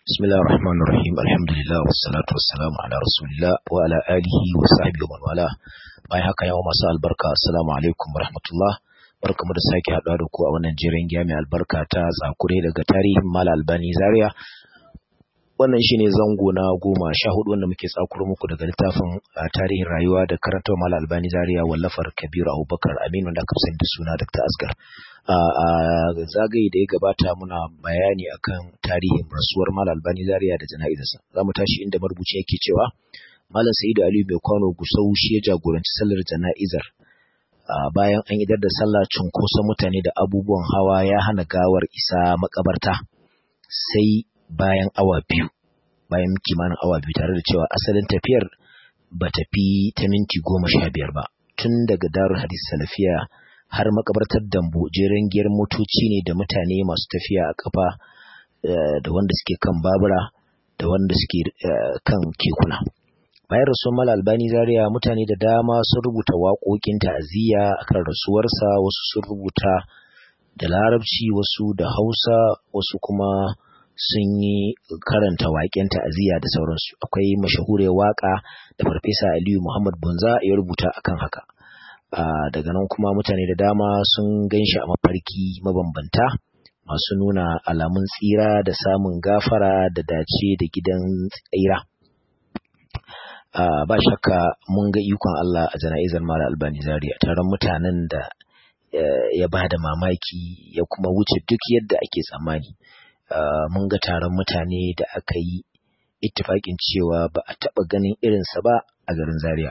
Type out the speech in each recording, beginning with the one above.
بسم الله الرحمن الرحيم الحمد لله والصلاة والسلام على رسول الله وعلى آله وصحبه ومن والاه bayan haka yawa masu albarka assalamu alaikum warahmatullah barkamu da sake haɗuwa da ku a wannan jirin giya mai albarka ta tsakure daga tarihin mala albani zaria wannan shine zango na goma sha hudu wanda muke tsakuro muku daga littafin tarihin rayuwa da karanta mala albani zaria wallafar kabiru abubakar aminu da aka sani da suna dr asgar a zagaye da ya gabata muna bayani akan tarihin rasuwar Malam Albani Zaria da jana'izarsa. Za mu tashi inda marubuci yake cewa Malam Sa'idu Aliyu mai kwano Gusau shi ya jagoranci sallar jana'izar. Bayan an idar da sallah cunkoson mutane da abubuwan hawa ya hana gawar isa makabarta sai bayan awa biyu. Bayan kimanin awa biyu tare da cewa asalin tafiyar ba tafi ta minti goma sha biyar ba. Tun daga darul hadis salafiya har makabartar dambo jeren giyar motoci ne da mutane masu tafiya a kafa da wanda suke kan babura da wanda suke kan kekuna bayan rasuwar mala albani zaria mutane da dama sun rubuta waƙoƙin ta'aziyya akan rasuwarsa wasu sun rubuta da larabci wasu da hausa wasu kuma sun yi karanta waƙen ta'aziyya da sauransu akwai mashahuriyar waƙa da farfesa aliyu muhammad bunza ya rubuta akan haka Uh, daga nan kuma mutane da dama sun gan shi a mafarki mabambanta masu nuna alamun tsira da samun gafara da dace da gidan tsira uh, ba shakka mun ga ikon Allah a jana'izar mara albani zaria taron mutanen da uh, ya ba da mamaki ya kuma wuce duk yadda ake tsammani mun ga taron mutane da aka yi ittifaƙin cewa ba a taɓa ganin irinsa ba a garin zaria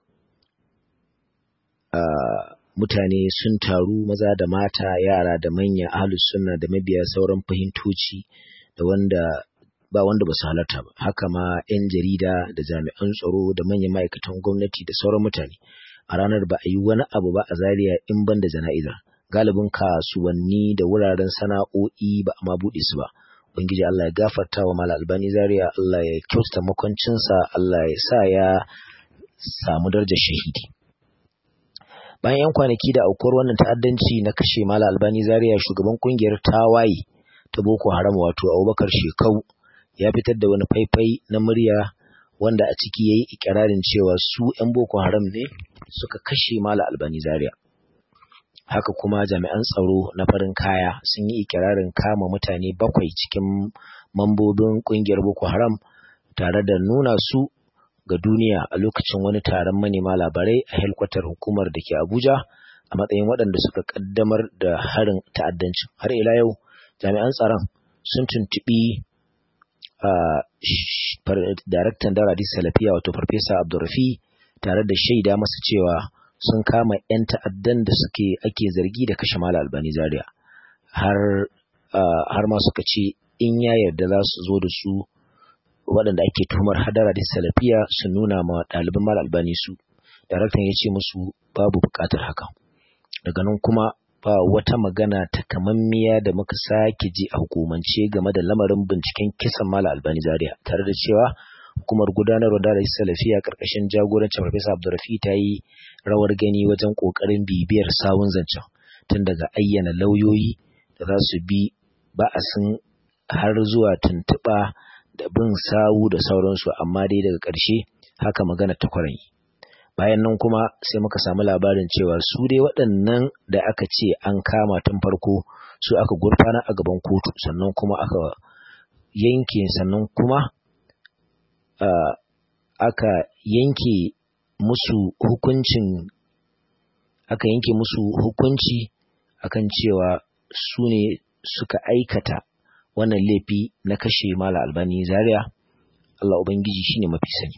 Uh, mutane sun taru maza da mata yara da manya ahlus sunna da mabiya sauran fahimtoci da wanda ba wanda ba su halarta ba haka ma 'yan jarida da jami'an tsaro da manyan ma'aikatan gwamnati da sauran mutane a ranar ba a yi wani abu ba a zaria in ban da jana'izar galibin kasuwanni da wuraren sana'o'i ba a ma buɗe su ba ubangiji Allah ya gafarta wa mala albani zaria Allah ya kyautata makwancinsa Allah ya sa ya samu darajar shahidi bayan 'yan kwanaki da aukuwar wannan ta'addanci na kashe mala albani zaria shugaban kungiyar tawaye ta boko haram wato abubakar shekau ya fitar da wani faifai na murya wanda a ciki ya yi ikirarin cewa su 'yan boko haram ne suka kashe mala albani zaria haka kuma jami'an tsaro na farin kaya sun yi ikirarin kama mutane bakwai cikin mambobin kungiyar boko haram tare da nuna su ga duniya a lokacin wani taron manema labarai a helkwatar hukumar da ke Abuja a matsayin waɗanda suka ƙaddamar da harin ta'addancin. Har ila yau jami'an tsaron sun tuntuɓi daraktan Daradi Salafiya wato Farfesa Abdurrafi tare da shaida masa cewa sun kama 'yan ta'addan da suke ake zargi da kashe Mala Albani Zaria. Har har ma suka ce in ya yarda za su zo da su waɗanda ake tuhumar hadara da salafiya su nuna ma ɗaliban mal albani su daraktan ya ce musu babu buƙatar haka daga nan kuma ba wata magana takamammiya da muka sake ji a hukumance game da lamarin binciken kisan mal albani zaria tare da cewa hukumar gudanarwa da salafiya karkashin jagorancin farfesa abdurrafi ta yi rawar gani wajen ƙoƙarin bibiyar sawun zancen tun daga ayyana lauyoyi da za su bi ba'asin har zuwa tuntuɓa da bin sawu da sauransu amma dai daga ƙarshe haka magana ta kwarai bayan nan kuma sai muka samu labarin cewa su dai waɗannan da aka ce an kama tun farko su aka gurfana a gaban kotu sannan kuma aka yanke sannan kuma uh, aka yanke musu hukuncin aka yanke musu hukunci akan cewa su ne suka aikata wannan laifi na kashe mala albani zaria Allah ubangiji shine mafi sani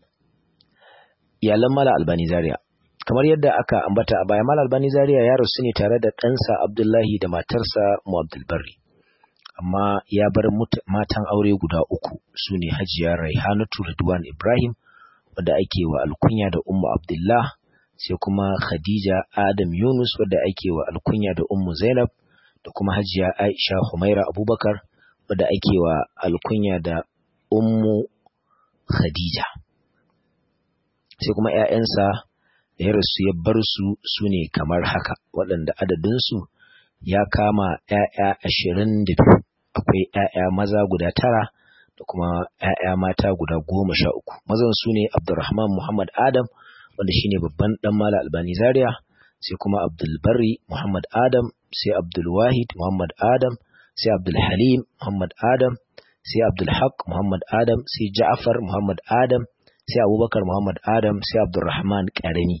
iyalan mala albani zaria kamar yadda aka ambata a baya mala albani zaria ya rasu ne tare da ɗansa abdullahi da matarsa mu abdulbari amma ya bar matan aure guda uku su ne hajiya raihanatu ridwan ibrahim wadda ake wa alkunya da ummu abdullah sai kuma khadija adam yunus wadda ake wa alkunya da ummu zainab da kuma hajiya Aisha Humaira Abubakar wadda ake wa alkunya da Ummu Khadija. Sai kuma ‘ya'yansa da ya rasu ya bar su su ne kamar haka waɗanda adadinsu ya kama ‘ya'ya ashirin da biyu akwai ‘ya'ya maza guda tara da kuma ‘ya'ya mata guda goma sha uku. Mazan su ne Abdulrahman Muhammad Adam, wanda shine babban ɗan Mala Albani Zaria, sai kuma Abdulbari Muhammad Adam, sai Abdulwahid Muhammad Adam, sai Abdulhalim Muhammad Adam, sai Abdulhaq Muhammad Adam, sai Ja'far Muhammad Adam, sai Abubakar Muhammad Adam, sai Abdulrahman Ƙarami,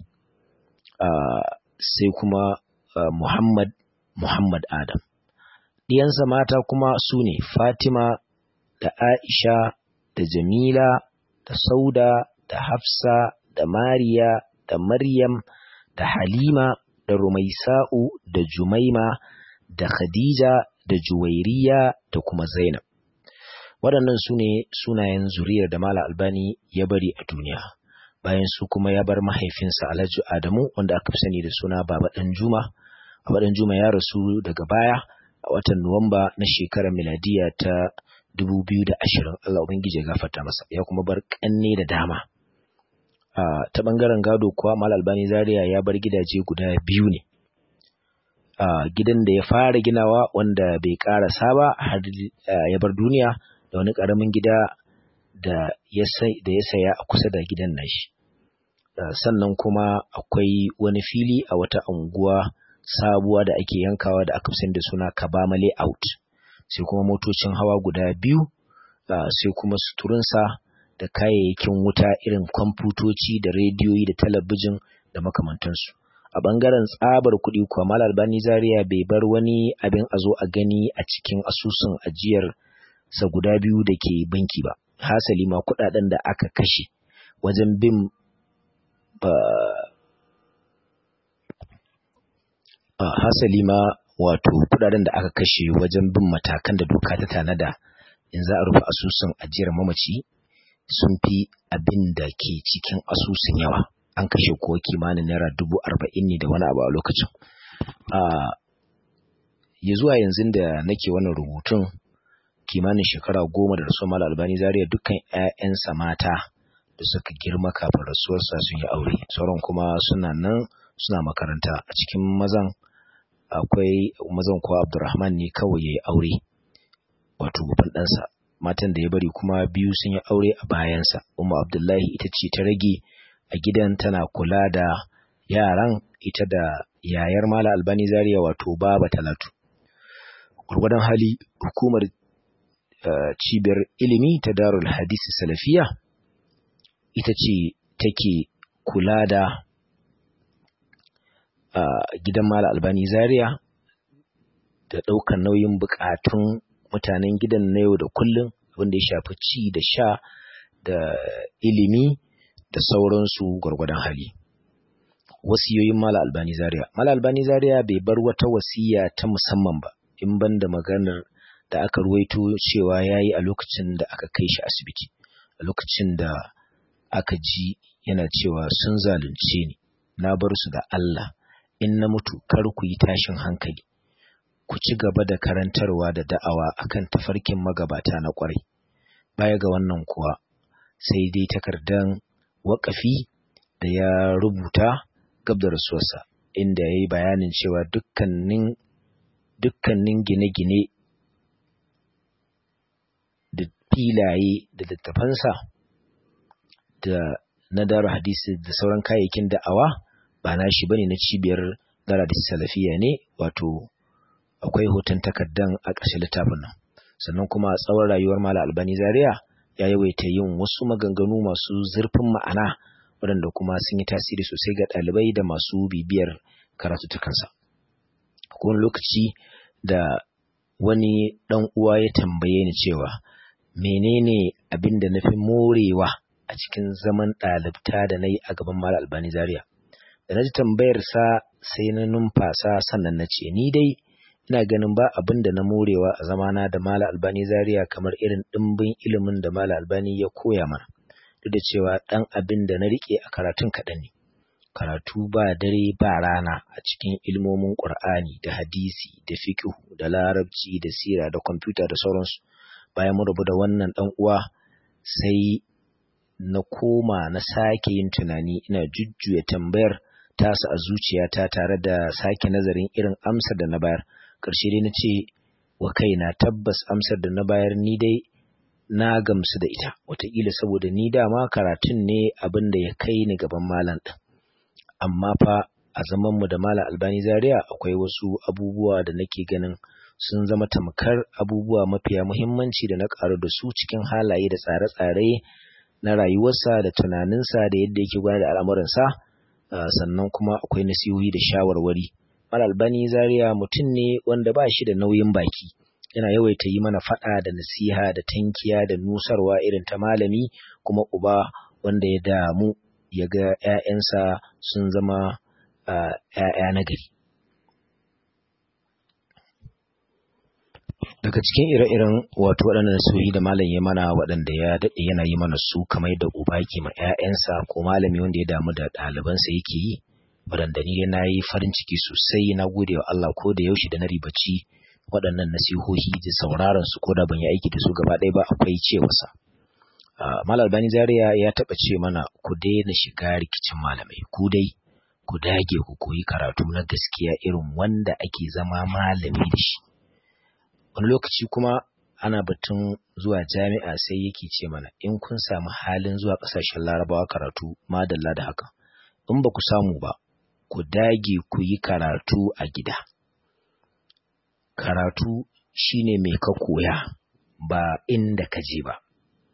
sai kuma Muhammad Muhammad Adam. Ɗiyansa mata kuma su ne Fatima da Aisha da Jamila da Sauda da Hafsa da Mariya da Maryam da Halima da Rumaisa'u da Jumaima da Khadija da Juwairiya da kuma Zainab. Waɗannan su ne sunayen zuriyar da Mala Albani ya bari a duniya. Bayan su kuma ya bar mahaifinsa Alhaji Adamu wanda aka fi sani da suna Baba Ɗan Juma. Baba Ɗan Juma ya rasu daga baya a watan Nuwamba na shekarar miladiya ta 2020 Allah Ubangiji ya gafarta masa ya kuma bar kanne da dama ta bangaren gado kuwa Mal Albani Zaria ya bar gidaje guda biyu ne gidan da ya fara ginawa wanda bai karasa ba har ya bar duniya da wani karamin gida da ya saya a kusa da gidan nashi sannan kuma akwai wani fili a wata unguwa sabuwa da ake yankawa da aka da suna Kabama Layout. sai kuma motocin hawa guda biyu sai kuma suturinsa da kayayyakin wuta irin kwamfutoci da rediyoyi da talabijin da makamantansu a ɓangaren tsabar kuɗi kuwa mal albani zaria bai bar wani abin a zo a gani a cikin asusun ajiyar sa guda biyu da ke banki ba hasali ma kuɗaɗen da aka kashe wajen bin hasali ma wato kudaden da aka kashe wajen bin matakan da doka ta tanada in za a rufe asusun ajiyar mamaci sun fi abin da ke cikin asusun yawa an kashe ko kimanin naira dubu arba'in ne da wani abu a lokacin ya zuwa yanzu da nake wannan rubutun kimanin shekara goma da rasuwar mala albani zaria dukkan 'ya'yansa mata da suka girma kafin rasuwarsa sun yi aure sauran kuma suna nan suna makaranta a cikin mazan akwai mazan kuwa Abdurrahman ne kawai ya yi aure wato babban ɗansa matan da ya bari kuma biyu sun yi aure a bayansa Umma Abdullahi ita ce ta rage a gidan tana kula da yaran ita da yayar Mala Albani Zaria wato Baba Talatu gurgurdan hali hukumar cibiyar ilimi ta Darul Hadisi Salafiya ita ce take kula da a gidan Mala Albani Zaria da ɗaukar nauyin buƙatun mutanen gidan na yau da kullum wanda ya shafi ci da sha da ilimi da sauransu gwargwadon hali. Wasiyoyin Mala Albani Zaria Mala Albani Zaria bai bar wata wasiya ta musamman ba in ban da maganar da aka ruwaito cewa ya yi a lokacin da aka kai shi asibiti a lokacin da aka ji yana cewa sun zalunce ni na bar su da Allah in na mutu kar ku yi tashin hankali ku ci gaba da karantarwa da da'awa akan tafarkin magabata na ƙwarai baya ga wannan kuwa sai dai takardan waƙafi da ya rubuta gab da rasuwarsa inda ya yi bayanin cewa dukkanin dukkanin gine-gine da filaye da littafansa da na dara hadisi da sauran kayayyakin da'awa ba na shi bane na cibiyar dara da salafiya ne wato akwai hoton takardan a ƙarshen littafin nan sannan kuma a tsawon rayuwar mala albani zaria ya yawaita yin wasu maganganu masu zurfin ma'ana waɗanda kuma sun yi tasiri sosai ga ɗalibai da masu bibiyar karatuttukansa akwai wani lokaci da wani ɗan uwa ya tambaye ni cewa menene abin da na fi morewa a cikin zaman ɗalibta da na yi a gaban mala albani zaria da na ji tambayarsa sai na numfasa sannan na ce ni dai ina ganin ba abin da na morewa a zamana da Mala Albani Zaria kamar irin ɗimbin ilimin da Mala Albani ya koya mana duk da cewa ɗan abin da na riƙe a karatun kaɗan ne karatu ba dare ba rana a cikin ilmomin Ƙur'ani da hadisi da fiqh da larabci da sira da kwamfuta da sauransu bayan mun rabu da wannan ɗan uwa sai na koma na sake yin tunani ina jujjuya tambayar tasa a zuciyata tare da sake nazarin irin amsar da na bayar ƙarshe dai na ce wa kaina tabbas amsar da na bayar ni dai na gamsu da ita wataƙila saboda ni dama karatun ne abin da ya kai ni gaban malam ɗin amma fa a zaman mu da malam albani zaria akwai wasu abubuwa da nake ganin sun zama tamkar abubuwa mafiya muhimmanci da na ƙaru da su cikin halaye da tsare-tsare na rayuwarsa da tunaninsa da yadda yake gudanar da al'amuransa sannan kuma akwai nasihohi da shawarwari malam albani zaria mutum ne wanda ba shi da nauyin baki yana yawaita yi mana faɗa da nasiha da tankiya da nusarwa irin ta malami kuma uba wanda ya damu ya ga ‘ya'yansa sun zama ‘ya'ya na gari. Daga cikin ire-iren wato waɗannan nasihohi da malam ya mana waɗanda ya daɗe yana yi mana su kamar da uba ke ma ‘ya'yansa ko malami wanda ya damu da ɗalibansa yake yi, waɗanda ni na yi farin ciki sosai na gode wa Allah ko da yaushe da na ribaci waɗannan nasihohi da sauraron su ko da ban yi aiki da su gaba ɗaya ba akwai cewarsa. Malam Albani Zaria ya taɓa ce mana ku daina shiga rikicin malamai ku dai ku dage ku koyi karatu na gaskiya irin wanda ake zama malami da shi. Wani lokaci kuma ana batun zuwa jami'a sai yake ce mana in kun samu halin zuwa ƙasashen larabawa karatu madalla da haka. In ba ku samu ba, ku dage ku yi karatu a gida. Karatu shine mai ka koya ba inda ka je ba.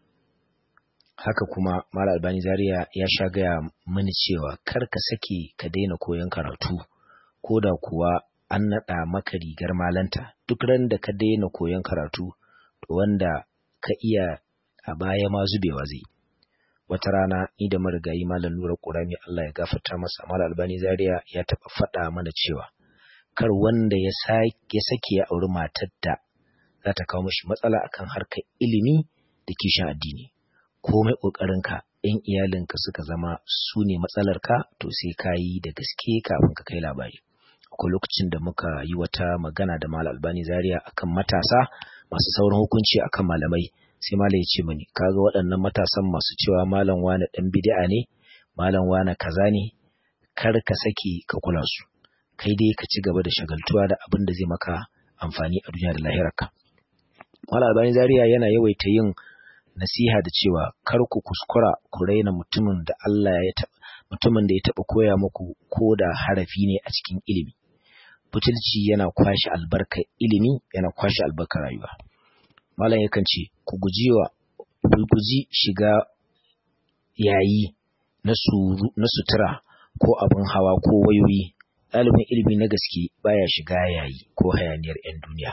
haka kuma Malam Albani Zaria ya sha gaya mini cewa kar ka sake ka daina koyon karatu ko da kuwa an naɗa maka rigar malanta duk ran da ka daina koyon karatu to wanda ka iya a baya ma zubewa zai wata rana ni da marigayi Malam Nura Qurami Allah ya gafarta masa Malam Albani Zaria ya taɓa faɗa mana cewa kar wanda ya sake ya auri matar da za ta kawo mashi matsala akan harkar ilimi da kishin addini komai ƙoƙarinka ‘yan iyalinka suka zama su ne matsalarka to sai ka yi da gaske kafin ka kai labari. Akwai lokacin da muka yi wata magana da Malam Albani Zaria akan matasa masu sauran hukunci akan malamai sai Malam ya ce mani kaga waɗannan matasan masu cewa Malam wane ɗan bid'a ne Malam wane kaza ne kar ka sake ka kula su kai dai ka ci gaba da shagaltuwa da abin da zai maka amfani a duniya da lahirarka. Malam Albani Zaria yana yawaita yin nasiha da cewa kar ku kuskura ku raina mutumin da Allah ya taɓa mutumin da ya taɓa koya muku ko da harafi ne a cikin ilimi butulci yana kwashe albarka ilimi yana kwashe albarkar rayuwa malam yakan ce ku guji wa ku guji shiga yayi na suru na sutura ko abin hawa ko wayoyi ɗalibin ilimi na gaske baya shiga yayi ko hayaniyar 'yan duniya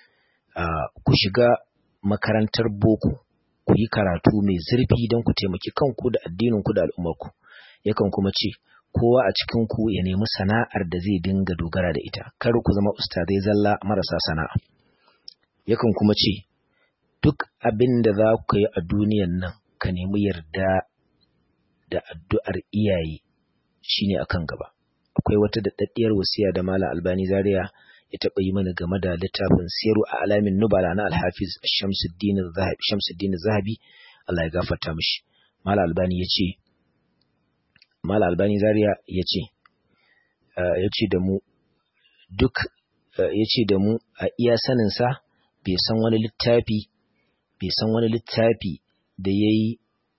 ku shiga makarantar boko ku yi karatu mai zurfi don ku taimaki kanku da addininku da al'ummarku yakan kuma ce kowa a cikinku ya nemi sana'ar da zai dinga dogara da ita kar ku zama ustazai zalla marasa sana'a yakan kuma ce duk abin da za ku yi a duniyan nan ka nemi yarda da addu'ar iyaye shine akan gaba akwai wata daɗaɗɗiyar wasiya da Malam Albani Zaria ya taɓa yi mana game da littafin siyaru a alamin nubala na alhafiz shamsuddin zahabi Allah ya gafarta mishi mala albani ya ce mala albani zaria ya ce ya ce da mu duk ya ce da mu a iya saninsa bai san wani littafi bai san wani littafi da ya yi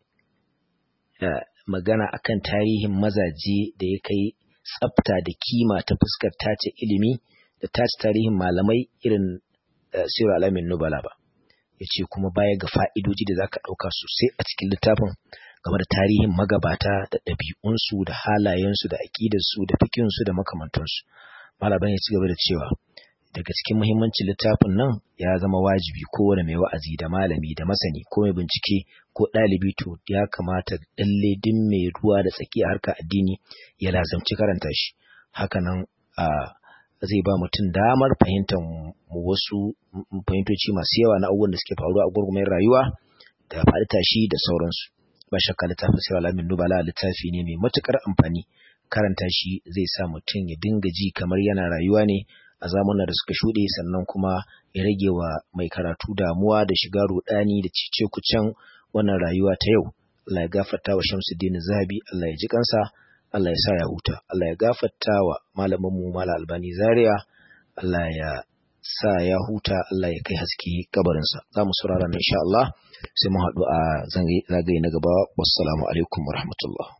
magana akan tarihin mazaje da ya kai tsafta da kima ta fuskar tace ilimi da tace tarihin malamai irin sirar alamin nubala ba ya ce kuma baya ga fa'idoji da za ka ɗauka sosai a cikin littafin game da tarihin magabata da ɗabi'unsu da halayensu da aƙidarsu da fikinsu da makamantansu malaban ya ci gaba da cewa daga cikin muhimmancin littafin nan ya zama wajibi kowane mai wa'azi da malami da masani ko mai bincike ko ɗalibi to ya kamata lalle din mai ruwa da tsaki a harkar addini ya lazamci karanta shi hakanan a zai ba mutum damar fahimtar wasu fahimtoci masu yawa na abubuwan da suke faruwa a gurgumin rayuwa da faɗi tashi da sauransu ba shakka littafin sirar alamin nubala littafi ne mai matukar amfani karanta shi zai sa mutum ya dinga ji kamar yana rayuwa ne a zamanin da suka shuɗe sannan kuma ya rage wa mai karatu damuwa da shiga rudani da cice kucen wannan rayuwa ta yau Allah ya gafarta wa Shamsuddin Zahabi Allah ya ji kansa Allah ya sa ya huta Allah ya gafarta wa malamin mu Malam Albani Zaria Allah ya sa ya huta Allah ya kai haske kabarinsa za mu saurara insha Allah sai mu haɗu a zagaye na gaba wassalamu alaikum wa rahmatullah